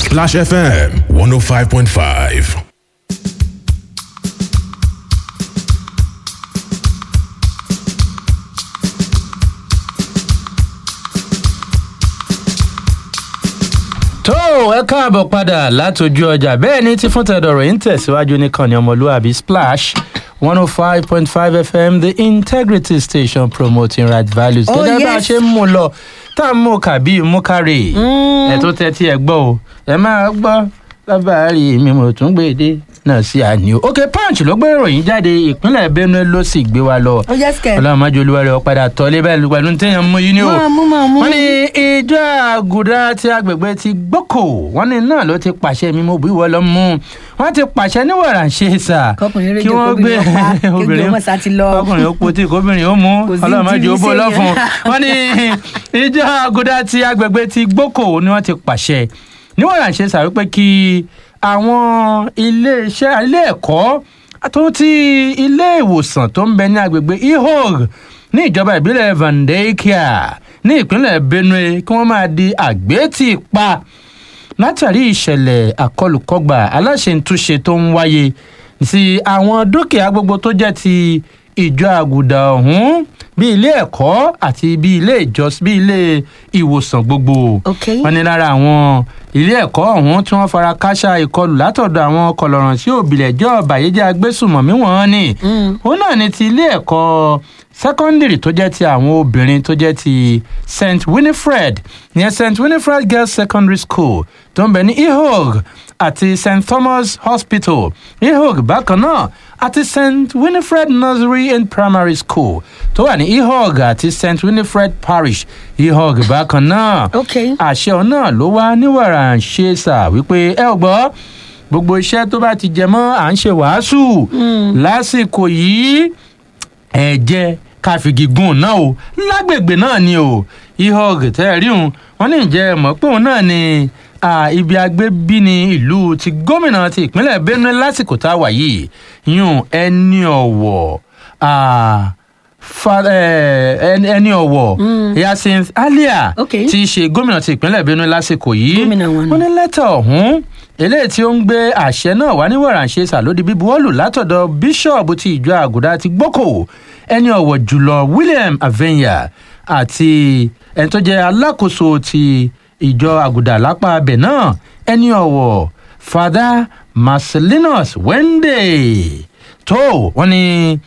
Splash FM 105.5. tó ẹ káàbọ̀ padà látọjú ọjà bẹ́ẹ̀ ni tí fún tẹ̀dọ̀rọ̀ yìí ń tẹ̀síwájú nìkan ní ọmọlúwàbí splash one oh five point five fm the integrity station promoting right values. Oh, gẹ́gẹ́ bá a yes. ṣe ń mú lọ tá a mú kàbí mú kárè ẹ tó tẹ́tí ẹ gbọ́ o ẹ máa gbọ́ lábàárí mi mo tún gbé dé náà sí àní o. ok punch ló gbé ìròyìn jáde ìpínlẹ̀ benue ló sì gbé wa lọ ó yẹ sikẹ. ọlọ́run máa jolúwa rẹ̀ ọ̀padà tọ́lé bẹ́ẹ̀ pẹ̀lú téèyàn mú yín ní o máa mú máa mú. wọ́n ní ìjọ àgùdá ti agbègbè ti gbókò wọ́n ní náà ló ti pàṣẹ mímú bí wọ́n lọ mú wọ́n ti pàṣẹ ní wàrà ṣe sà Kọkùnrin rédíò, kóbìnrin ó pa, kéèké ó mọ̀ sá ti lọ. kọkùnrin ó potí kóbìnrin ó mú Kò sí ọlọ́run má tí jẹ́ ó ní bó sèyàn. lọ́fun wọ́n ní ìjọ àgùdá ti agbègbè ti gbókò ni wọ́n ti pàṣẹ ní wàrà ṣe sà wípé kí àwọn ilé iṣẹ́ ilé ẹ̀kọ́ tó ti ilé ìwòsàn tó ń bẹ ní agbègbè ihog ní ìjọba ìbílẹ̀ vandekia ní ìpínlẹ̀ benue kí wọ́n máa di àgbétì pa látàrí ìṣẹ̀lẹ̀ àkọlùkọgbà aláṣẹ̀ntúnṣe tó ń wáyé sí àwọn dúkìá gbogbo tó jẹ́ ti ìjọ àgùdà ọ̀hún bí ilé ẹ̀kọ́ àti bí ilé ìjọsìn bí ilé ìwòsàn gbogbo Ok. wọn ní lára àwọn ilé ẹ̀kọ́ ọ̀hún tí wọ́n fara káṣá ìkọlù látọ̀dọ̀ àwọn kọlọ̀ràn tí òbílẹ̀ jẹ́ ọ̀bàyéjẹ́ agbésùmọ̀mí wọn ni òun náà ni ti ilé ẹ̀kọ́ sẹ́kọ́ndìrì tó jẹ́ ti àwọn obìnrin tó jẹ́ ti st winifred ìyẹn st winifred girls secondary school tó ń bẹ ní ihog àti st thomas hospital ihog bákan náà àti st winifred nursery and primary school tó wà ní ihog àti st winifred parish ihog bákan náà ok. àṣẹ ọ̀hún náà ló wá níwàrà ń ṣe sà wípé ẹ ò gbọ́ gbogbo iṣẹ́ tó bá ti jẹ mọ́ à ń ṣe wàásù lásìkò yìí ẹ̀jẹ̀ káfígígùn náà o lágbègbè náà ni o ihog tẹ́ ẹ rí òun wọ́n ní ìjẹ́ mọ̀ pé òun náà ni ah, ibi agbébí ní ìlú ti gómìnà ti ìpínlẹ̀ benue lásìkò tá a wà yìí yún ẹni ọ̀wọ̀ ah, fa- eh, ẹni ẹni ọ̀wọ̀ yasin alia Ok. tí í ṣe gómìnà ti ìpínlẹ̀ benue lásìkò yìí Gómìnà wọn ni. wọ́n ní lẹ́tà ọ̀hún eléyìí tí ó ń gbé àṣẹ náà wá ní wàràǹṣe sàlódì bíbuwọ́lù látọ̀dọ̀ bíṣọ̀bù ti ìjọ àgùdá ti gbókò ẹni ọ̀wọ̀ jùlọ william avenya àti ẹni tó jẹ́ alákòóso ti ìjọ àgùdá lápá abẹ náà ẹni ọ̀wọ̀ father marcelinus wende tó wọn ní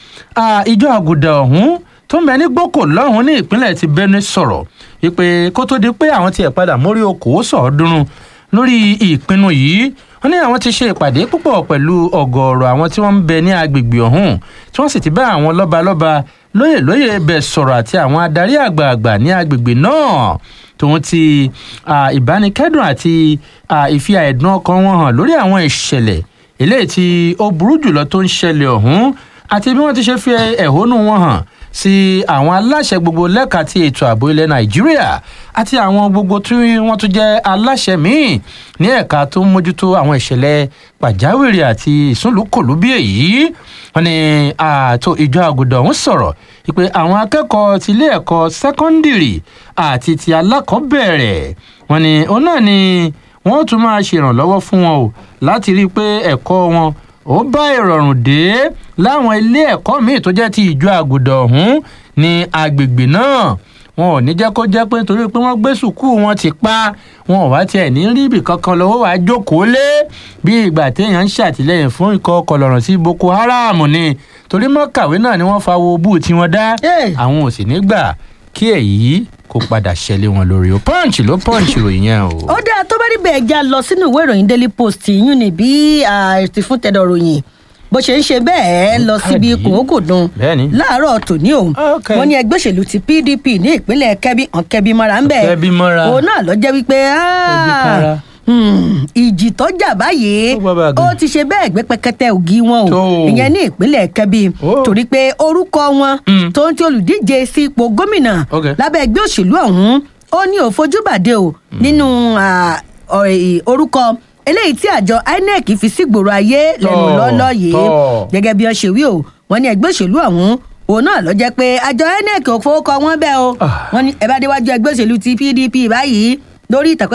ah, ìjọ àgùdà ọ̀hún tó ń bẹ ní gbókò lọ́hún ní ìpínlẹ̀ ti benue sọ̀rọ̀ wípé kó tó di pé àwọn tiẹ̀ padà mórí okòó sọ̀ọ́dúnrún lórí ìpinnu yìí wọn ní àwọn ti ṣe ìpàdé púpọ̀ pẹ̀lú ọ̀gọ̀ọ̀rọ̀ àwọn tí wọ́n ń bẹ ní agbègbè ọ̀hún tí wọ́n sì ti bá àwọn lọ́balọ́ba lóyè lóyè bẹ̀ sọ̀rọ̀ àti àwọn adarí àgbààgbà ní agbègbè náà tòun ti ah, ìbánikẹ́dùn àti ah, ìfi àìdùn ọkàn wọn hàn lórí àwọn ìṣẹ̀lẹ̀ eléyìí tí ó burú jùlọ tó ń ṣẹlẹ̀ ọ̀hún àti bí wọ́n ti ṣe fi ẹ̀hónú wọn hàn sí àwọn aláṣẹ gbogbo lẹ́ka ti ètò ààbò ilẹ̀ nàìjíríà àti àwọn gbogbo tí wọ́n tún jẹ́ aláṣẹ míì ní ẹ̀ka tó ń mójútó àwọn ìṣẹ̀lẹ̀ pàjáwìrì àti ìsúnlùkòlù bí èyí wọn ni ààtò ìjọ àgùdà ọ̀hún sọ̀rọ̀ pé àwọn akẹ́kọ̀ọ́ ti ilé ẹ̀kọ́ sẹ́kọ́ndìrì àti ti alákọ̀ọ́bẹ̀rẹ̀ wọn ni òun náà ni wọ́n tún máa ṣèrànlọ́wọ́ fún wọn o láti rí i pé ẹ̀kọ́ wọn ó bá ìrọ̀rùn dé láwọn ilé ẹ̀kọ́ míì tó jẹ́ ti ìjọ àgùdà ọ̀hún ní agbègbè náà wọn ò ní jẹ́ kó jẹ́ pé nítorí pé wọ́n gbé sùkúù wọn ti pa wọn ò wá tiẹ̀ ní rí ibì kankan lọ́wọ́ wàá jókòó lé bí ìgbà téèyàn ń ṣàtìlẹ́yìn fún ikọ̀ kọlọ̀rọ̀ sí boko haram ni torí mọ́kàwé náà ni wọ́n fa wo bú tí wọ́n dá Hey. àwọn ò sì ní gbà kí èyí kó padà ṣẹlẹ̀ wọn lórí o punch ló punch ròyìn yẹn o. ó dáa tó bá rí bẹ́ẹ̀ já lọ sínú ìwé ìròyìn daily post yún ni bí àti fún tẹ̀dọ̀ ròyìn bó ṣe ń ṣe bẹ́ẹ̀ lọ síbi káàdì. kòókòdùn Bẹ́ẹ̀ni. láàárọ̀ tòní o Ok. wọ́n ní ẹgbẹ́ òṣèlú ti pdp ní ìpínlẹ̀ kẹ́bí hàn kẹ́bí mọ́ra ń bẹ̀ Kẹ́bí mọ́ra. òun náà lọ jẹ́ wípé Kẹ́bí ah, kára. hmm, ìjì tó jà báyìí Ó gbọ́ bá a ó gùn. ti ṣe bẹ́ẹ̀ gbé pẹ́kẹ́tẹ́ ògì wọn o Tó. ìyẹn ní ìpínlẹ̀ kẹ́bí Ó. torí pé orúkọ wọn Mm. tó ń ti olùdíje sí ipò gómìnà Ok. lábẹ́ ẹgbẹ́ òṣèlú ọ̀hún ó ní òfojúbàdé o nínú ah, ọ̀- ẹ̀, orúkọ eléyìí tí àjọ inec fi sígboro ayé lẹ́nu Tọ́, lọ́lọ́ yìí tọ́. gẹ́gẹ́ bí wọ́n ṣe wí o wọ́n ní ẹgbẹ́ òṣèlú ọ̀hún òun náà lọ jẹ́ pé àjọ inec ò fowó kọ wọ́n bẹ́ẹ̀ o Ah. wọ́n ní ẹ bá déwájú ẹgbẹ́ òṣèlú ti pdp báyìí lórí ìtàkùn